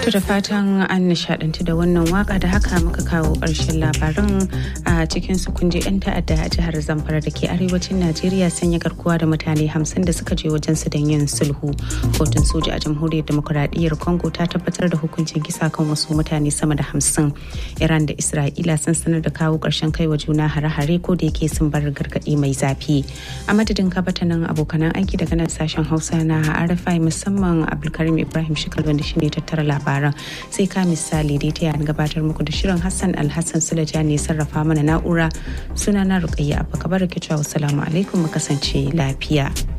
To da fatan an nishadantu da wannan waka da haka muka kawo ƙarshen labaran a cikin su kunje 'yan ta'adda a jihar Zamfara da ke arewacin Najeriya sanya garkuwa da mutane hamsin da suka je wajen su don yin sulhu. Kotun soja a jamhuriyar demokuraɗiyyar Congo ta tabbatar da hukuncin kisa kan wasu mutane sama da hamsin. Iran da Isra'ila sun sanar da kawo ƙarshen kai wa juna hare-hare ko da yake sun bar gargaɗi mai zafi. A madadin kabatanin abokanan aiki daga nan sashen Hausa na RFI musamman Abdulkarim Ibrahim Shikal wanda shine tattara labaran. sai ka misali dai ta gabatar muku da shirin Hassan Alhassan Sulaja ne sarrafa mana na'ura suna na Rukayya Abba Kabar ke cewa salamu alaikum mu kasance lafiya.